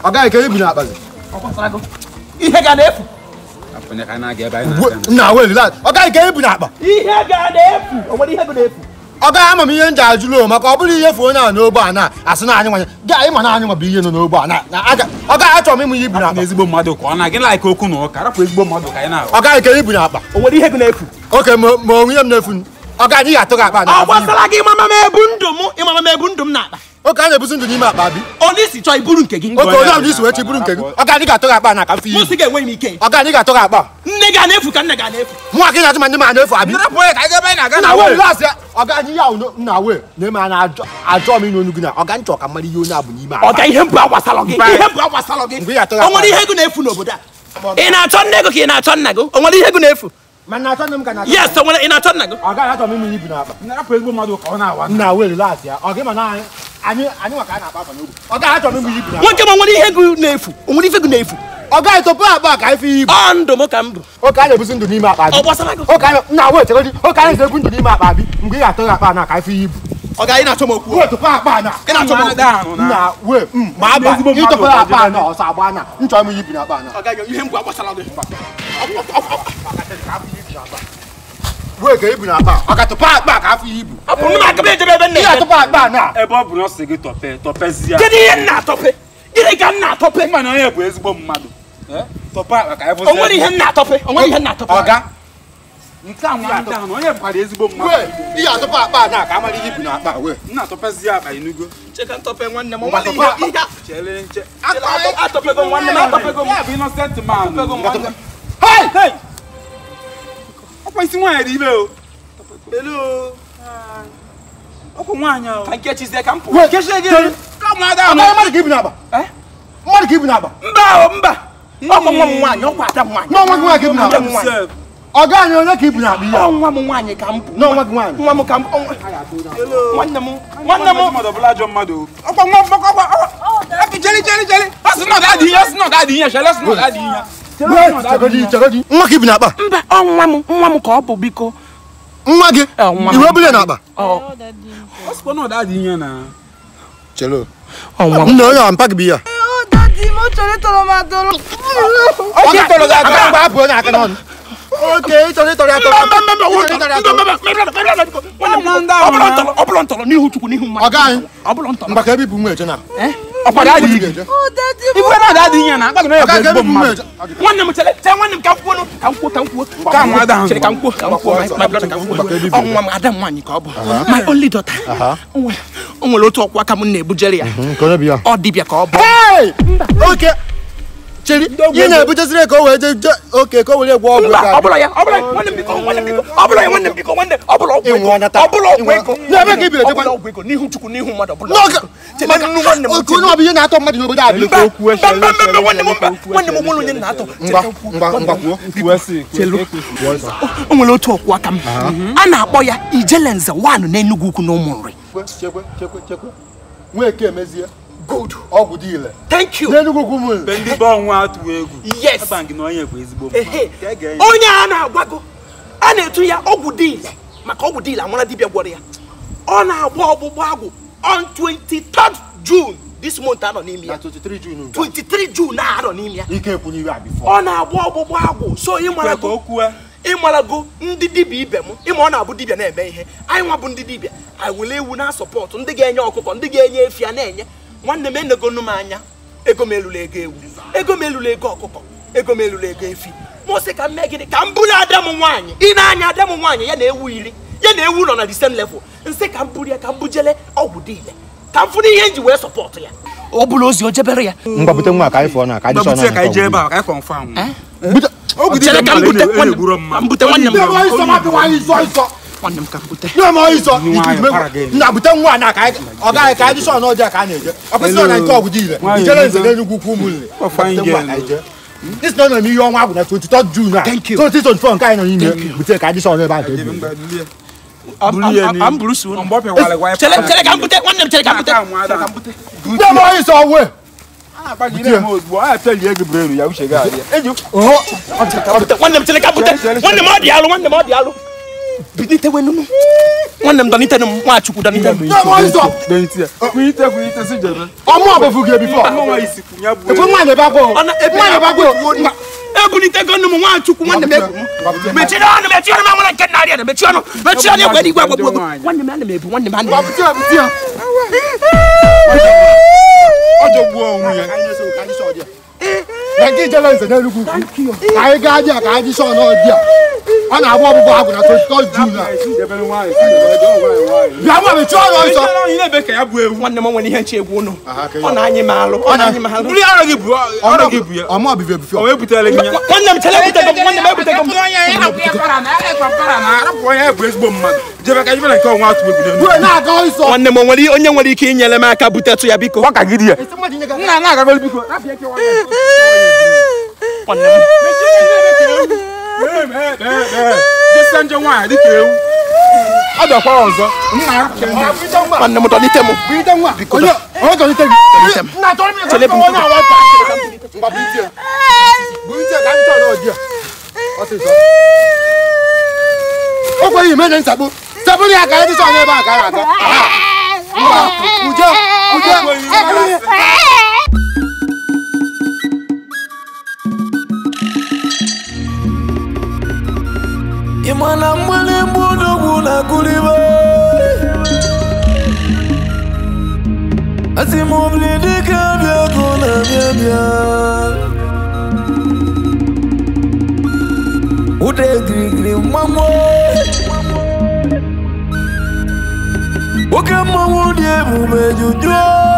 ọ gaghị ka ibu n'akpa gị Ọ gbasara gị. ihe ga na-efu Afọ ka anyị na-aga ebe anyị na-aga na. nna weli lad ọ gaghị ka ibu n'akpa ihe ga na-efu o nwere ihe ga na-efu ọ gaghị ama m ihe m ji ajụrụ o maka ọ bụrụ ihe fuo onye a n'ogbe a na asị na anyị nwanye gị anyị ma na anyị nwa bụ ihe nọ n'ogbe a na na aga- ọ gaghị achọ m ịmụ ihe ibu Na n'akpa ezigbo mmadụ ka ọ na-agị like okwu na ụka rapụ ezigbo mmadụ ka anyị na-ahụ. ọ gaghị ka ibu n'akpa o nwere ihe ga na-efu oke ma ma onwe ihe m na-efu ọ gaghị ihe atụ gị akpa ọ na gbasara gị ịmama m ebu ndụ m ịmama m ebu ndụ m na-akpa oke a na-ebuzi ndụ n'ime akpa bi onye isi chọọ iburu nke gị oke onye ọbụla isi wee chi buru nke gị ọ gaghị ka atụ gị akpa na ka mfe mụ ihe sị ga-enwe m ike ọ gaghị ka atụ gị akpa nne ga na-efu ka nne ga na-efu mụ gị na-atụ ma ndị ma na-efu abi Rapụ ya ka anyị ga ebe anyị na-aga nna na. wee lasị ya ọ gaghị ihe ahụ nna wee na-eme a na-ajọ ajọ m ịnụ onu gị na ọ ga nchọ ka mmadụ ihe onye a bụ n'ime ọ akpa ga ihe mbụ agbasara gị ihe mbụ agbasara gị Mgbe ị atụghị o nwere akpa. ihe ego na-efu n'obodo a ị na-achọ nne ego ka ị na-achọ nna gị o nwere ihe ego na-efu ma na achọ nne m ka na yes o nwere ị na-achọ nna gị ọ gaghị achọ m ịmụ ihe ibu n'akpa Rapụ ezigbo mmadụ ka ọ na-awa. nna wee lasị ya ọ gị ma na anyị anyị anyị nwa ka a na-akpa akpa n'ogbe ọ gaghị achọ m ịmụ ihe ibu n'akpa nwoke ma o nwere ihe ego na-efu o nwere ihe ego na-efu ọ gaghị topu akpa ka anyị fi ihe ibu ọ ndụ m ka m bụ oke a na-ebuzi ndụ n'ime akpa bi ọ gbasara gị oke anyị nna wee chere oke anyị na-ebu ndụ n'ime akpa bi mgbe ị ga-atụ gị akpa na ka anyị fi ihe ibu ọ ga ị na-achọ m okwu wee topu akpa na ị na-achọ m okwu ahụ na. nna wee mm, ma aba Ezigbo mmadụ ịtọpụ ka akpa jere na ọsọ agba na nchọ m ihe ibu n'akpa na ọ gaghị ihe mbụ agbasara gị wee ka ibu n'akpa ọ ka tụpụ akpa ka afọ ihe ibu ọ bụ nne m aka m ejebe ebe nna ị ya ga-atụpụ akpa na Ebe ọ bụ na ọ sị gị tọpe tọpezie. kedu ihe m na-atọpe gịnị ka m na-atọpe Mma na onye bụ ezigbo mmadụ. Eh? Tọpe akpa ka anyị o fụzie. nwere ihe m na-atọpe o nwere ihe m na-atọpe ọga Nke a nwa ndị ahụ na onye bụkwara ezigbo mmadụ. wee ị ga-atụpụ akpa na ka amara ihe ibu n'akpa wee Nna tọpezie akpa inugo. cheka ntọpe nwanne m Ngwa nwere tọpe ihe ihe Chere nche. a- atọpego m nwanne m atọpego m Ya bụ innocent man. hei Hey! Ọkwa isi nwaanyị dị ibe o. Hello. Ọkwa nwaanyị o. ka nke chizie ka m pụ wee Kechie gị. Chere. Ka mmadụ ọ ahụ. gaghị mmadụ ka ibu n'akpa Eh? mmadụ ka ibu n'akpa mba o mba ọkwa nwa m nwaanyị ọkwa ada m nwaanyị n'ọnwa gị nwaanyị ka ibu n'akpa Ada m nwaanyị. ọ gaghị onye ka ibu n'akpa ihe a? Ọ nwa m nwaanyị ka m bụ n'ọnwa gị nwaanyị nwa m ka m ọ nwa- nwanne m nwanne m mmadụ ọbụla ajọ mmadụ o. Ọkwa nwa ọkwa ọkwa ọkwa. Aka jeli jeli jeli. Ọ sị na ọ ga-adị ihe, ọ sị na ọ ga-adị ihe, chere ọ sị na ọ ga-adị ihe. wee chegodi chegodi nwa ka ibu n'akpa mba ọ nwa m nwa m ka ọ bụ biko nwa gị Eh, nwa m. iwe bule n'akpa ọ Ọ sịkwa na ọ ga-adị ihe na. chelo ọ nwa m nna onye a mpa gị bụ ihe a Oh, daddy, mo chọrọ ịtọrọ m atọrọ. ọ ga-atọrọ gị aka mgbe hapụ onye aka n'ọnụ oke ịtọrọ ịtọrọ ya tọrọ ọ bụrụ ntọrọ n'ihu chukwu n'ihu mmadụ ọ gaghị ọ bụrụ ntọrọ mgbaka ebe ibu nwa eje na Ọkwa ga-adị ihe. ga-eje Oh, daddy, Ibu na ọ ga-adị ihe na. Akpa gị na ọ onye bụ gaghị ebe ezigbo ibu nwa mmadụ. eje nwanne m chere chere nwanne m ka m kwuo ka m kwuo ka m kwuo Ka nwa ada ahụ. chere ka m kwuo ka m kwuo my- my brother ka m kwuo ọ nwa m ada m nwaanyị ka ọ bụ my only daughter O nwere- o nwere otu ọkwa aka m na-ebujere ya nke onye bụ ya ọ dibịa ka ọ bụ Hey! oke cheri ihe na-ebutezire ka o wee je je oke ka o were gwa ọgwụ mba ego ọ bụla ya ọ bụla ya nwanne m biko nwanne m biko ọ bụla ya nwanne m biko nwanne ọ bụla ọgwụ ego Ịnwụ ọnya taa. ọ bụla ọgwụ Ịnwụ- ego N'ebe ka i biri ọ ejekwa- bụla ọgwụ ego n'ihu chukwu n'ihu mmadụ ọ bụla n'oge ọgwụ ego. Chere nnu nwanne m oke onye ọ bụ ihe na-atọ mmadụ n'obodo a biko mba mba mba mba mba nwanne m mba nwanne m nwere onye m na-atọ ngwa ngwa ngwa kwuo o nwere otu ọkwụ aka m a na-akpọ ya ijelenze wan n'enugwu ukwu na ụmụ nri chekwe chekwe chekwe nweke emezie good ọgwụ dị ile thank you n'enugwu ugwu ụmụ Mgbe ndị be ọnwa atụghị egwu. Yes. Aba gị na onye bụ ezigbo ehe mmadụ. Ka e ga-enye. onye a na-agwago a na-etu ya ọgwụ dile maka ọgwụ dile amara dibịa gwọrọ ya ọ na-agba ọgbụgba agwụ on 23rd June this month anọ n'ime na ya 23 June nke 23 June na-anọ n'ime ya a. ike ekwu n'ihu a bifọ ọ na-agba ọgbụgba agwụ so Kwe ka o ịmarago kwue. ịmarago ndị dibịa ibe m ịma ọ na-abụ dibịa na-eme ihe anyị nwa bụ ndị dibịa anyị were ewu na sọpọtụ ndị ga-enye ọkụkọ ndị ga-enye efi a na-enye nwanne m enegonu m anya ego m elula ego ewu ego m elula ego ọkụkọ ego m elula ego efi mụ sị ka m mee gịnị ka m bụrụ ada m nwaanyị ị na-anya ada m nwaanyị ya na ewu iri ya na ewu nọ na the same level nsị ka m bụrụ ya ka m bujele ọgwụ dile ka m fụrụ ihe m ji wee sọpọtụ ya ọ bụla ozi o jebere ya mgbapụta nwa ka anyị fụọ na ka anyị Gbapụta ka anyị jee ebe a ka anyị confirm. Bute- Obi dị chere ka m mmadụ bute ele- nwanne elegburo m mmadụ. ka m bute nwanne m Nye m ọyịsọ, mapụ nwa ọyịsọ, ọyịsọ. nwanne m ka m bute Nye m ọyịsọ. Nwaanyị Ikuku megbu- para gị. nna bute nwa na ka anyị ọ gaghị ka anyị sọ na ọjọọ ka a na-eje ọ kwesịrị na nke ọgwụ dị ile Nwaanyị ijere nze nze. n'enugwu ukwu ụmụ nle Ọ fine Bute nwa girl. ka anyị jee. This na ọ nọ n'ihe ọnwa bụ na 23 June a Thank you. 2024 nke anyị nọ n'ime bute ka anyị sọ n'ebe a ka Ebe ebi mgbe bulie. Am- Buru ya am- n'ihu. am buru su unu. Mgbe ọ pịawara gwa ya chere papa. chere ka m bute nwanne m chere ka m bute Aka nwa ada. nye m ọyịsọ wee A na-akpa gị na-eme ozugbo, a na-apịalie gị brenu ya uche gị adị. Eji oho nwanne m chere ka m bute nwanne m ọ dị alụ nwanne m ọ dị alụ bilitewenu m nwanne m dọnitenu m nwachukwu dọnitenu m Kwenyite ya. Kwenyite kwenyite si jebe. ọmụ ọbụfụ gị bifọ Ahụ nwa isi kwụ ya bụ ekwe ewu. nwaanyị ebe agwọ ọ na-ebe nwaanyị ebe agwọ ebulitego nnu m nwachukwu nwanne m ebu m mechie ọnụ mechie ọnụ ma nwere nke narị na mechie ọnụ mechie ọnụ egwe n'igwe agbagbo egwu nwanne m ana m ebu nwanne m ana m ebu Bapụta ya, bapụta ya. Ọ jọgbuo onwe ya. na nke ijele nze n'Enugu ukwu ka anyị gaa dị a ka anyị chọọ n'ọdị a ọ na-agba ọgbụgbọ agwụ na 23 June a Si jebere nwaanyị, si jebere jọọ nwaanyị nwaanyị. bịa ma mechie ọnụ ọsọ Ị chere onye na-ebe ka ya bụ ewu. nwanne m nwere ihe nche egwu ụnụ Aha, ka ọ ya. na-anyị m alụ ọ na-anyị m alụ Buli ọrụ gị bụ ọrụ gị bụ ya. ọmụ ọbịbịa bifọ O wee butere gị ya. nwanne m chere ebutego m nwanne m ebutego m Arapụ onye bụ ezigbo mmadụ. Jebe ka jebe na nke ọnwa atụ egwu n'elu. Due na-aga ọsọ nwanne m o nwere onye nwere ike inyere m aka butetụ ya biko Ọ ka gị dị ya. nna na-agagolu biko nwanne m Jesa nje nwaanyị dịka ewu. Ọ dọkwa ọzọ. Nna ya. nwanne m dọnite m Bilite nwa onye onye tọlite gị nna chọrọ m Chere ịga bụ onye awa pa ngwa bilite ya. bilite ka anyị chọọ n'ọdị a ọsịsọ o kweghị ime nye nsagbu sabụrụ ya ka anyị chọọ n'ebe a ka anyị aga Aha. ngwa uje uje ị ma na mgbalimgba odogwu na-akụlibe asị m obili dịka bịa ego na-abịa bịa ụda egirigiri mmanwụ oke mmanwụ dị ebube jujuo